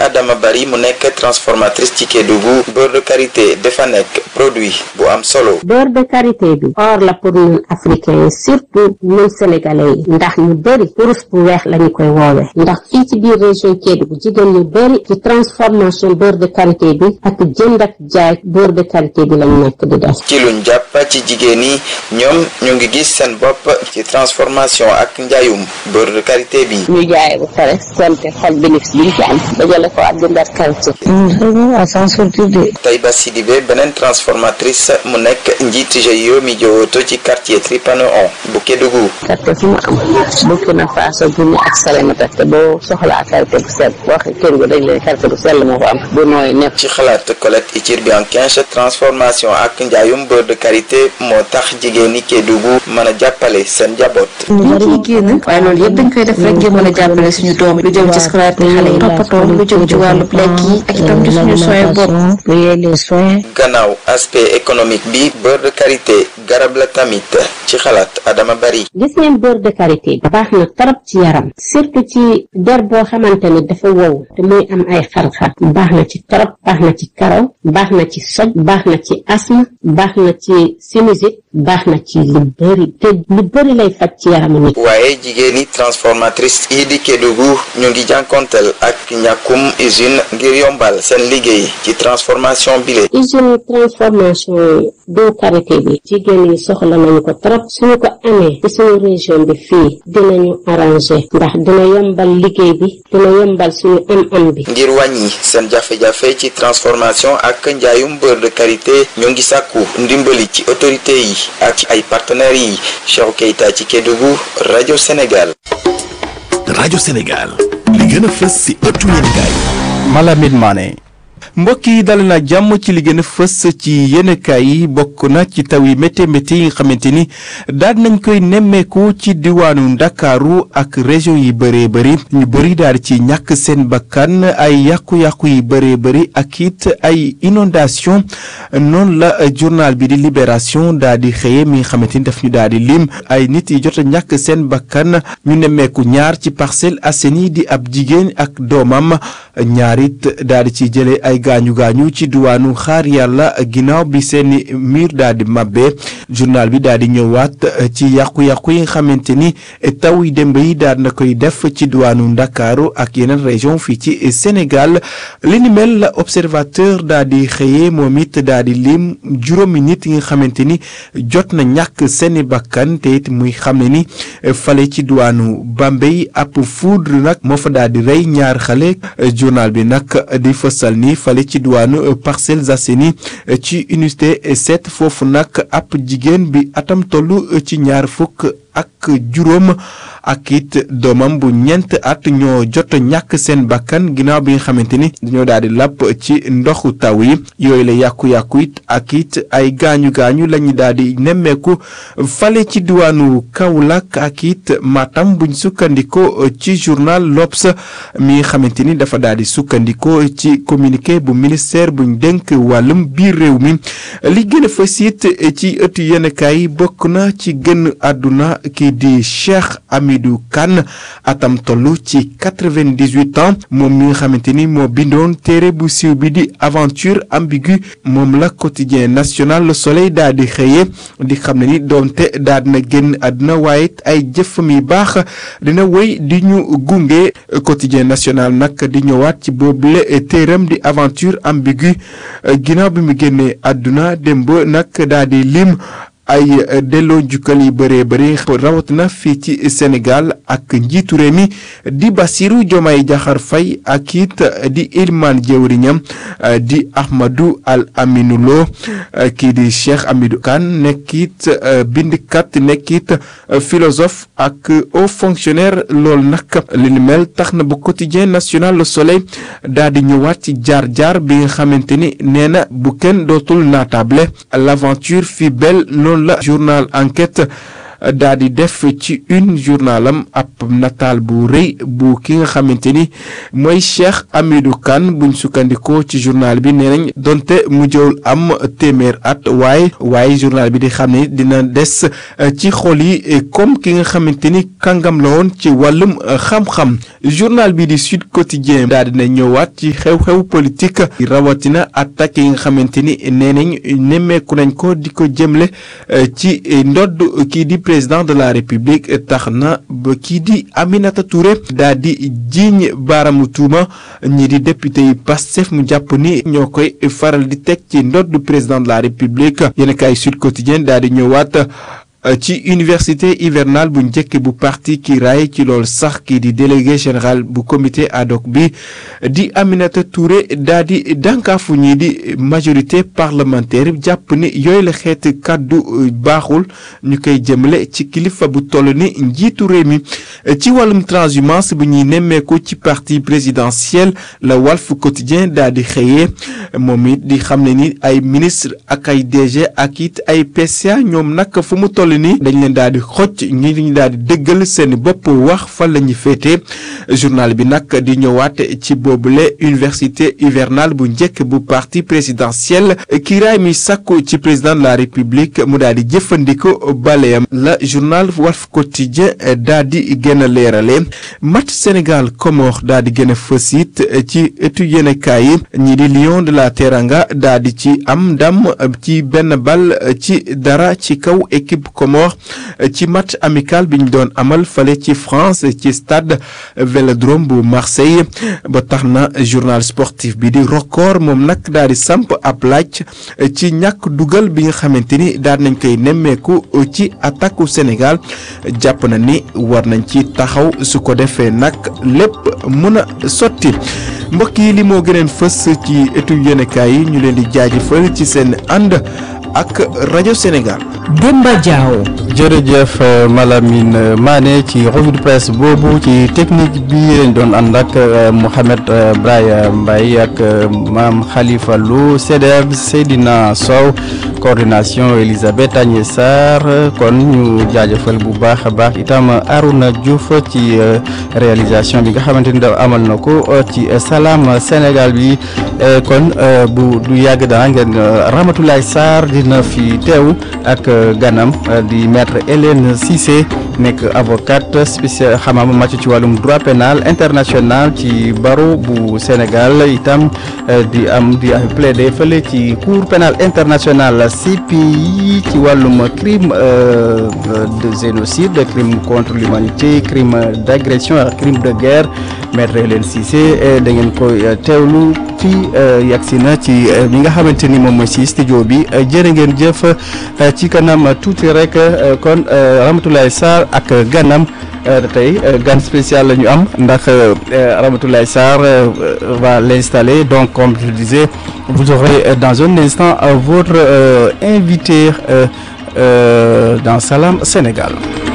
Adama Bari mu nekk transformatrice ci Kédougou beurre de karité dafa nekk produit bu am solo. beurre de karité bi or la pour ñun africains yi surtout ñun sénégalais yi ndax ñu bëri kurus bu weex la ñu koy woowee ndax fii ci biir région Kédougou jigéen ñu bëri ci transformation beurre de karité bi ak jënd ak jaay beurre de karité bi lañ nekk di def. ci luñ jàpp ci jigéen yi ñoom ñu ngi gis seen bopp ci transformation ak njaayum beurre de karité bi. ñu jaay ba pare konte xool bénéfice bi ñu ci am dajale ko ak jëndaat karité. Taïba Sidibé beneen transformatrice mu nekk njiit GIE mi jowooto ci quartier Tripano on bu Kédougou. karité fu mu am Burkina Faso Guinée ak Salémata te boo soxlaa karité bu sell boo waxee Kédougou dañ leen karité bu sell moo ko am bu nooy nepp. ci xalaat Colette Itir Bianquinche transformation ak njaayum beurre de karité moo tax jigéen ñi Kédougou mën a jàppale seen njaboot. ñu ciy génn waaye loolu yëpp dañ koy def rek ngir mën a jàppale suñu doom lu jëm ci scolarité xale yi toppatoo lu jëm ci wàllu lekk yi ak itam ci suñu soin bopp. gannaaw aspect économique bi beurre de karité garab la tamit ci xalaat Adama Bari. gis ngeen beurre de karité baax na trop ci yaram surtout ci der boo xamante ni dafa wow te muy am ay xar-xar baax na ci trop baax na ci karaw baax na ci soj baax na ci asthme baax na ci sinusite baax na ci lu bëri te lu bëri lay faj ci yaramu nit. waaye jigéen ñi transformatrice yi di Kédougou ñu ngi jànkonteel ak ñàkkum usine ngir yombal seen liggéey ci transformation bile. usine transformation beurre karité bi jigéen yi soxla nañu ko trop suñu ko amee ci suñu région bi fii dinañu arrangé ndax dina yombal liggéey bi dina yombal suñu am-am bi. ngir wàññi seen jafe-jafe ci transformation ak njaayum beurre de karité ñu ngi sàkku ndimbali ci autorité yi ak ci ay partenaires yi Cheikh Keita ci Kédougou rajo Sénégal. rajo Sénégal li gën a fës ci ëttu yéenekaay Malamine Mané mbokk yi dal na jàmm ci li gën a fës ci yéenekaay yi bokk na ci taw yi métti métti yi nga xamante ni daal nañ koy nemmeeku ci diwaanu ndakaaru ak région yi bëree bëri ñu bëri daal ci ñàkk seen bakkan ay yàqu-yàqu yi bëree bëri ak it ay inondation noonu la journal bi di libération daal di xëye mi nga xamante ni daf ñu daal di lim ay nit yi jot a ñàkk seen bakkan ñu nemmeeku ñaar ci Parcelles Assainies di ab jigéen ak doomam ñaar it daal di ci jëlee ay gaañu gaañu ci diwaanu xaar yàlla ginnaaw bi seeni mur daal di mabbe journal bi daal di ñëwaat ci yàqu-yàqu yi nga xamante ni taw yi démb yi daal na koy def ci diwaanu ndakaaru ak yeneen région fii ci Sénégal li ni mel la observateur daal di xëyee moom it daal di lim juróomi nit yi nga xamante ni jot na ñàkk seeni bakkan te it muy xam ne ni fale ci diwaanu Bambey ab foudre nag moo fa daal di rey ñaar xale journal bi nag di fësal ni fale ci diwaanu Parcelles Assainies ci unité 7 foofu nag ab jigéen bi atam tollu ci ñaar fukk ak juróom ak it doomam bu ñeent at ñoo jot ñàkk seen bakkan ginnaaw bi nga xamante ni dañoo daal di làpp ci ndoxu taw yi yooyu la yàqu-yàqu it ak it ay gaañu gaañu lañu daal di nemmeeku fale ci diwaanu Kaolack ak it Matam buñ sukkandikoo ci journal L'Obs mi nga xamante ni dafa daal di sukkandikoo ci communiqué bu ministère buñ dénk wàllum biir réew mi li gën a fës it ci ëttu yenekaay yi bokk na ci gën àdduna kii di Cheikh Hamidou Kane atam toll ci quatre-vingt-dix-huit ans moom mi nga xamante ni moo bindoon téere bu siiw bi di aventure ambiguë moom la quotidien national Le Soleil daal di xëyee di xam ne ni doonte daal dina génn àdduna waaye ay jëfam yu baax dina wéy di ñu gunge quotidien national nag di ñëwaat ci boobule téeram di aventure ambiguë ginnaaw bi mu génnee àdduna démb nag daal di lim ay delloo njukkal yi bëree bëri rawatina fii ci Sénégal ak njiitu réew mi di Bassirou Diomaye Diakhar Faye ak it di Ilman jëwriñam di Ahmadou Al Aminou Lo kii di Cheikh Hamidou Kane nekk it bindkat nekk it philosophe ak haut fonctionnaire loolu nag li ni mel tax na ba quotidien national Le Soleil daal di ñëwaat ci jaar-jaar bi nga xamante ni nee na bu kenn dootul naatable l'aventure fut belle noonu la journal enquête daa di def ci une journalam ab nataal bu rëy bu ki nga xamante ni mooy Cheikh Hamidou Kane buñ sukkandikoo ci journal bi nee nañ donte mujjewul am téeméer at waaye waaye journal bi di xam ne dina des ci xol yi comme ki nga xamante ni kàngam la woon ci wàllum xam-xam journal bi di Sud Quotidien daal dina ñëwaat ci xew-xew politique rawatina attaque yi nga xamante ni nee nañ nemmeeku nañ ko di ko jëmle ci ndodd kii di président de la république tax na ba kii di Aminata Touré daal di jiiñ baaramu tuuma ñi di député yi Pastef mu jàpp ni ñoo koy faral di teg ci ndodd président de la république yéen kay Sud Quotidien daal di ñëwaat ci université hivernale bu njëkk bu parti Kiraay ci loolu sax kii di délégué général bu comité ad hoc bi di Aminata Touré daa di dànkaafu ñii di majorité parlementaire jàpp ni yooyu la xeeti kàddu baaxul ñu koy jëmale ci kilifa bu toll ni njiitu réew mi ci wàllum transhumance bu ñuy nemmeeku ci parti présidentiel la Walf Quotidien daa di xëyee moom it di xam ne ni ay ministre ak ay DG ak it ay PCA ñoom nag fu mu toll ni dañ leen daal di xocc ñi ñu daal di dëggal seen bopp wax fan la ñuy féete journal bi nag di ñëwaat ci boobule université hivernale bu njëkk bu parti présidentiel kiiraay mi sàkku ci président de la république mu daal di jëfandikoo baleyam la journal Walf Quotidien daal di gën a leerale match Sénégal Comores daal di gën a fës it ci étu yéenekaay yi ñi di Lion de la Teranga daal di ci am ndam ci benn bal ci dara ci kaw équipe Comores ci match amical bi ñu doon amal fale ci France ci stade Vélodrome bu Marseille ba tax na journal sportif bi di record moom nag daal di samp ab laaj ci ñàkk dugal bi nga xamante ni daal nañ koy nemmeeku ci attaque u Sénégal jàpp na ni war nañ ci taxaw su ko defee nag lépp mën a sotti mbokk yi li moo gëneen fës ci étu yéenekaay yi ñu leen di jaajëfal ci seen ànd ak rajo Sénégal. Demba Diaw. jërëjëf Malamine Mané ci revue de presse boobu ci technique bi lañ doon ànd ak Mouhamed Braya Mbaye ak maam Khalifa Lou CDF Seydina Sow coordination Elisabeth Agnès Sarr kon ñu jaajëfal bu baax a baax itam Arouna Diouf ci réalisation bi nga xamante ni da amal na ko ci Salam Sénégal bi kon bu du yàgg dana ngeen Ramatoulaye Sarr dina fi teew ak ganam di maître Hélène Cissé nekk avocate spécial xamam màcc ci wàllum droit pénal international ci barreau bu Sénégal itam di am di plaider fële ci cour pénal international CPI ci wàllum crime de génocide crime contre l'humanité crime d'agression ak crime de guerre maître Hélène Cissé da ngeen koy teewlu fii yagsi na ci li nga xamante ni moom mooy si studio bi jërë ngeen jëf ci kanam tuuti rek kon Ramatoulaye Sarr ak ganam tey gan spécial la ñu am ndax Ramatoulaye Sarr va l'installer donc comme je le disais vous aurez dans un instant votre invité dans Salam Sénégal